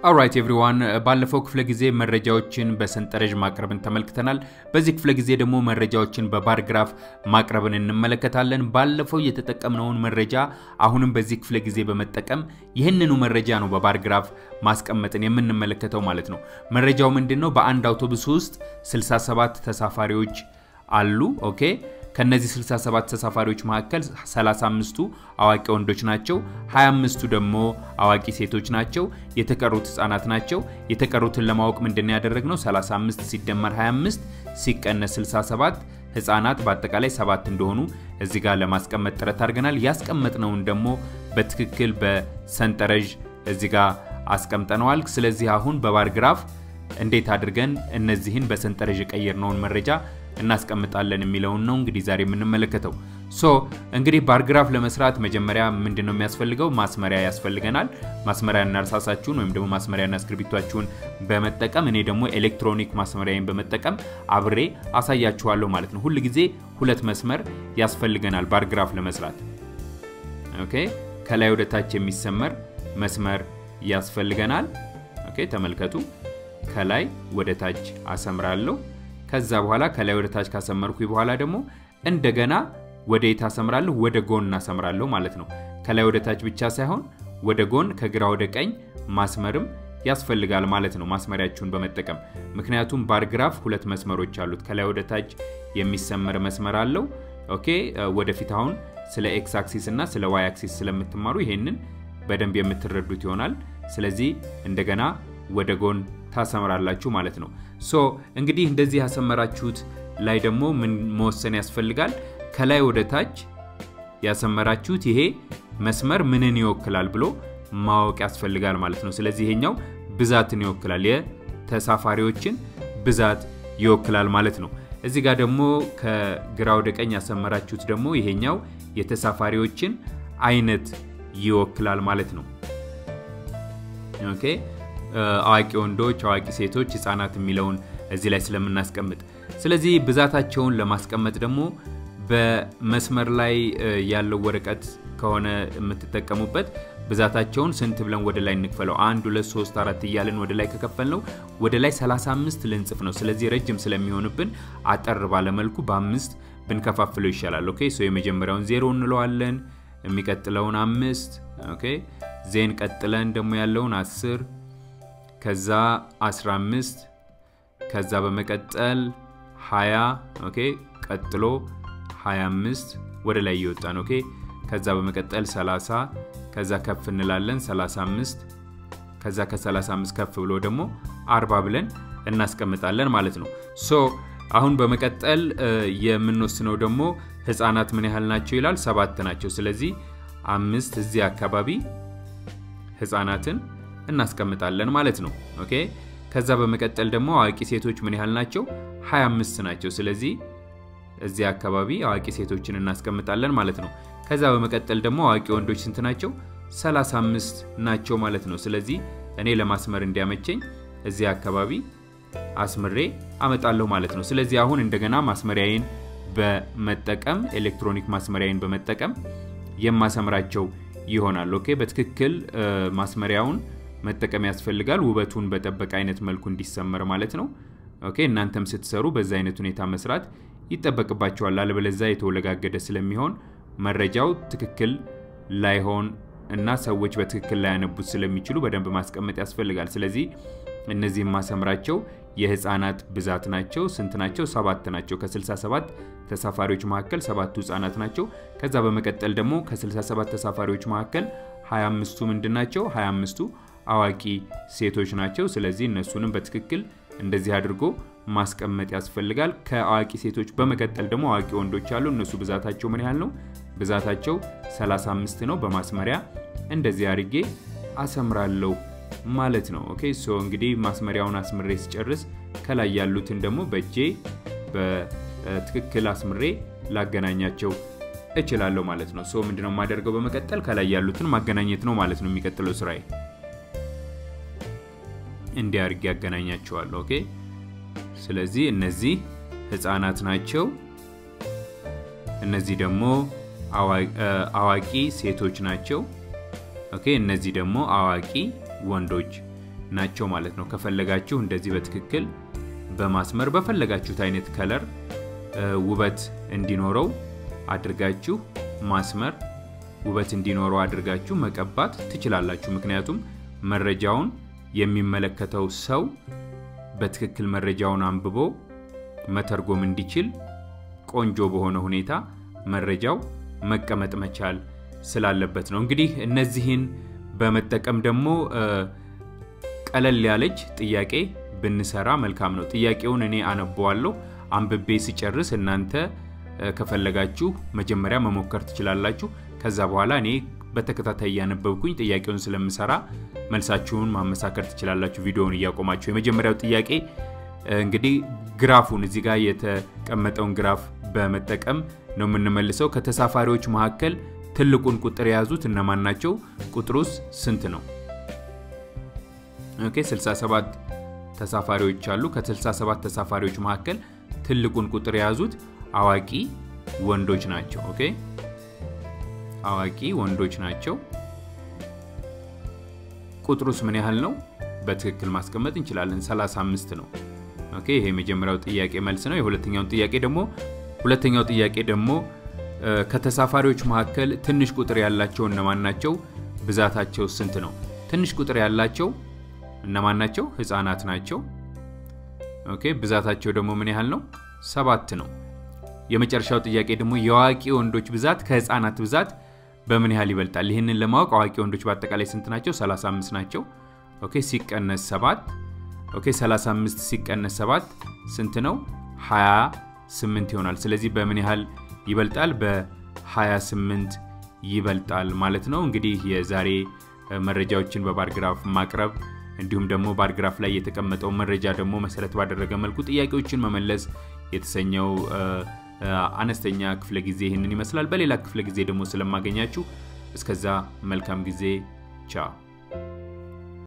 አውራይት ኤቭሪዋን ባለፈው ክፍለ ጊዜ መረጃዎችን በሰንጠረዥ ማቅረብን ተመልክተናል። በዚህ ክፍለ ጊዜ ደግሞ መረጃዎችን በባር ግራፍ ማቅረብን እንመለከታለን። ባለፈው የተጠቀምነውን መረጃ አሁንም በዚህ ክፍለ ጊዜ በመጠቀም ይህንኑ መረጃ ነው በባር ግራፍ ማስቀመጥን የምንመለከተው ማለት ነው። መረጃው ምንድን ነው? በአንድ አውቶቡስ ውስጥ 67 ተሳፋሪዎች አሉ። ኦኬ ከነዚህ 67 ተሳፋሪዎች መካከል 35ቱ አዋቂ ወንዶች ናቸው፣ 25ቱ ደግሞ አዋቂ ሴቶች ናቸው፣ የተቀሩት ህጻናት ናቸው። የተቀሩትን ለማወቅ ምንድን ያደረግነው 35 ሲደመር 25 ሲቀነስ 67 ህጻናት በአጠቃላይ ሰባት እንደሆኑ እዚህ ጋር ለማስቀመጥ ጥረት አድርገናል። ያስቀመጥነውን ደግሞ በትክክል በሰንጠረዥ እዚህ ጋር አስቀምጠነዋል። ስለዚህ አሁን በባር ግራፍ እንዴት አድርገን እነዚህን በሰንጠረዥ የቀየርነውን መረጃ እናስቀምጣለን የሚለውን ነው እንግዲህ ዛሬ የምንመለከተው። ሶ እንግዲህ ባርግራፍ ለመስራት መጀመሪያ ምንድን ነው የሚያስፈልገው? ማስመሪያ ያስፈልገናል። ማስመሪያና እርሳሳችሁን ወይም ደግሞ ማስመሪያና እስክሪብቷችሁን በመጠቀም እኔ ደግሞ ኤሌክትሮኒክ ማስመሪያን በመጠቀም አብሬ አሳያችኋለሁ ማለት ነው። ሁል ጊዜ ሁለት መስመር ያስፈልገናል ባርግራፍ ለመስራት። ኦኬ ከላይ ወደ ታች የሚሰመር መስመር ያስፈልገናል። ኦኬ ተመልከቱ። ከላይ ወደ ታች አሰምራለሁ። ከዛ በኋላ ከላይ ወደ ታች ካሰመርኩ በኋላ ደግሞ እንደገና ወደ የት አሰምራለሁ? ወደ ጎን አሰምራለሁ ማለት ነው። ከላይ ወደ ታች ብቻ ሳይሆን ወደ ጎን፣ ከግራ ወደ ቀኝ ማስመርም ያስፈልጋል ማለት ነው፣ ማስመሪያችሁን በመጠቀም ምክንያቱም ባርግራፍ ሁለት መስመሮች አሉት። ከላይ ወደ ታች የሚሰመር መስመር አለው። ኦኬ ወደፊት አሁን ስለ ኤክስ አክሲስ እና ስለ ዋይ አክሲስ ስለምትማሩ ይሄንን በደንብ የምትረዱት ይሆናል። ስለዚህ እንደገና ወደ ጎን ታሰምራላችሁ ማለት ነው። ሶ እንግዲህ እንደዚህ ያሰመራችሁት ላይ ደግሞ ምን መወሰን ያስፈልጋል? ከላይ ወደ ታች ያሰመራችሁት ይሄ መስመር ምንን ይወክላል ብሎ ማወቅ ያስፈልጋል ማለት ነው። ስለዚህ ይሄኛው ብዛትን ይወክላል፣ የተሳፋሪዎችን ብዛት ይወክላል ማለት ነው። እዚህ ጋር ደግሞ ከግራ ወደ ቀኝ ያሰመራችሁት ደግሞ ይሄኛው የተሳፋሪዎችን አይነት ይወክላል ማለት ነው። ኦኬ አዋቂ ወንዶች፣ አዋቂ ሴቶች፣ ህፃናት የሚለውን እዚህ ላይ ስለምናስቀምጥ ስለዚህ ብዛታቸውን ለማስቀመጥ ደግሞ በመስመር ላይ ያለው ወረቀት ከሆነ የምትጠቀሙበት ብዛታቸውን ስንት ብለን ወደ ላይ እንክፈለው? አንድ ሁለት ሶስት አራት እያለን ወደ ላይ ከከፈል ነው ወደ ላይ 35 ልንጽፍ ነው። ስለዚህ ረጅም ስለሚሆንብን አጠር ባለመልኩ በአምስት ብንከፋፍለው ይሻላል። ኦኬ ሶ የመጀመሪያውን ዜሮ እንለዋለን። የሚቀጥለውን አምስት ኦኬ ዜን ቀጥለን ደግሞ ያለውን አስር ከዛ 15 ከዛ በመቀጠል 20 ኦኬ ቀጥሎ 25 ወደ ላይ እየወጣን ኦኬ ከዛ በመቀጠል 30 ከዛ ከፍ እንላለን 35 ከዛ ከ35 ከፍ ብሎ ደግሞ 40 ብለን እናስቀምጣለን ማለት ነው። ሶ አሁን በመቀጠል የምንወስነው ደግሞ ህፃናት ምን ያህል ናቸው ይላል። ሰባት ናቸው። ስለዚህ አምስት እዚህ አካባቢ ህፃናትን እናስቀምጣለን ማለት ነው። ኦኬ ከዛ በመቀጠል ደግሞ አዋቂ ሴቶች ምን ያህል ናቸው? 25 ናቸው። ስለዚህ እዚህ አካባቢ አዋቂ ሴቶችን እናስቀምጣለን ማለት ነው። ከዛ በመቀጠል ደግሞ አዋቂ ወንዶች ስንት ናቸው? 35 ናቸው ማለት ነው። ስለዚህ እኔ ለማስመር እንዲያመቸኝ እዚህ አካባቢ አስምሬ አመጣለሁ ማለት ነው። ስለዚህ አሁን እንደገና ማስመሪያዬን በመጠቀም ኤሌክትሮኒክ ማስመሪያዬን በመጠቀም የማሰምራቸው ይሆናል። ኦኬ በትክክል ማስመሪያውን መጠቀም ያስፈልጋል። ውበቱን በጠበቀ አይነት መልኩ እንዲሰመር ማለት ነው። ኦኬ እናንተም ስትሰሩ በዛ አይነት ሁኔታ መስራት ይጠበቅባቸዋል። አለበለዛ የተወለጋገደ ስለሚሆን መረጃው ትክክል ላይሆን እና ሰዎች በትክክል ላያነቡት ስለሚችሉ በደንብ ማስቀመጥ ያስፈልጋል። ስለዚህ እነዚህም ማሰምራቸው የህፃናት ብዛት ናቸው። ስንት ናቸው? ሰባት ናቸው። ከ67 ተሳፋሪዎች መካከል ሰባቱ ህፃናት ናቸው። ከዛ በመቀጠል ደግሞ ከ67 ተሳፋሪዎች መካከል 25ቱ ምንድን ናቸው? 25ቱ አዋቂ ሴቶች ናቸው። ስለዚህ እነሱንም በትክክል እንደዚህ አድርጎ ማስቀመጥ ያስፈልጋል። ከአዋቂ ሴቶች በመቀጠል ደግሞ አዋቂ ወንዶች አሉ። እነሱ ብዛታቸው ምን ያህል ነው? ብዛታቸው 35 ነው። በማስመሪያ እንደዚህ አድርጌ አሰምራለሁ ማለት ነው። ኦኬ ሶ እንግዲህ ማስመሪያውን አስምሬ ስጨርስ ከላይ ያሉትን ደግሞ በእጄ በትክክል አስምሬ ላገናኛቸው እችላለሁ ማለት ነው። ሶ ምንድነው የማደርገው? በመቀጠል ከላይ ያሉትን ማገናኘት ነው ማለት ነው የሚቀጥለው ስራዬ። እንዲህ አድርጌ ያገናኛቸዋለሁ። ኦኬ ስለዚህ እነዚህ ህፃናት ናቸው። እነዚህ ደግሞ አዋቂ ሴቶች ናቸው። ኦኬ እነዚህ ደግሞ አዋቂ ወንዶች ናቸው ማለት ነው። ከፈለጋችሁ እንደዚህ በትክክል በማስመር በፈለጋችሁት አይነት ከለር ውበት እንዲኖረው አድርጋችሁ ማስመር ውበት እንዲኖረው አድርጋችሁ መቀባት ትችላላችሁ። ምክንያቱም መረጃውን የሚመለከተው ሰው በትክክል መረጃውን አንብቦ መተርጎም እንዲችል ቆንጆ በሆነ ሁኔታ መረጃው መቀመጥ መቻል ስላለበት ነው። እንግዲህ እነዚህን በመጠቀም ደግሞ ቀለል ያለች ጥያቄ ብንሰራ መልካም ነው። ጥያቄውን እኔ አነበዋለሁ። አንብቤ ሲጨርስ እናንተ ከፈለጋችሁ መጀመሪያ መሞከር ትችላላችሁ። ከዛ በኋላ እኔ በተከታታይ እያነበብኩኝ ጥያቄውን ስለምሰራ መልሳችሁን ማመሳከር ትችላላችሁ፣ ቪዲዮውን እያቆማችሁ። የመጀመሪያው ጥያቄ እንግዲህ ግራፉን እዚህ ጋር የተቀመጠውን ግራፍ በመጠቀም ነው የምንመልሰው። ከተሳፋሪዎች መካከል ትልቁን ቁጥር የያዙት እነማን ናቸው? ቁጥሩስ ስንት ነው? ኦኬ 67 ተሳፋሪዎች አሉ። ከ67 ተሳፋሪዎች መካከል ትልቁን ቁጥር የያዙት አዋቂ ወንዶች ናቸው። ኦኬ አዋቂ ወንዶች ናቸው። ቁጥሩስ ምን ያህል ነው? በትክክል ማስቀመጥ እንችላለን። 35 ነው። ኦኬ ይሄ የመጀመሪያው ጥያቄ መልስ ነው። የሁለተኛውን ጥያቄ ደግሞ ሁለተኛው ጥያቄ ደግሞ ከተሳፋሪዎች መካከል ትንሽ ቁጥር ያላቸው እነማን ናቸው? ብዛታቸው ስንት ነው? ትንሽ ቁጥር ያላቸው እነማን ናቸው? ህፃናት ናቸው። ኦኬ ብዛታቸው ደግሞ ምን ያህል ነው? ሰባት ነው። የመጨረሻው ጥያቄ ደግሞ የአዋቂ ወንዶች ብዛት ከህፃናት ብዛት በምን ያህል ይበልጣል? ይህንን ለማወቅ አዋቂ ወንዶች በአጠቃላይ ስንት ናቸው? 35 ናቸው። ኦኬ ሲቀነስ 7 ኦኬ 35 ሲቀነስ 7 ስንት ነው? 28 ይሆናል። ስለዚህ በምን ያህል ይበልጣል? በ28 ይበልጣል ማለት ነው። እንግዲህ የዛሬ መረጃዎችን በባርግራፍ ማቅረብ እንዲሁም ደግሞ ባርግራፍ ላይ የተቀመጠውን መረጃ ደግሞ መሰረት ባደረገ መልኩ ጥያቄዎችን መመለስ የተሰኘው አነስተኛ ክፍለ ጊዜ ይህንን ይመስላል። በሌላ ክፍለ ጊዜ ደግሞ ስለማገኛችሁ እስከዛ መልካም ጊዜ ቻው።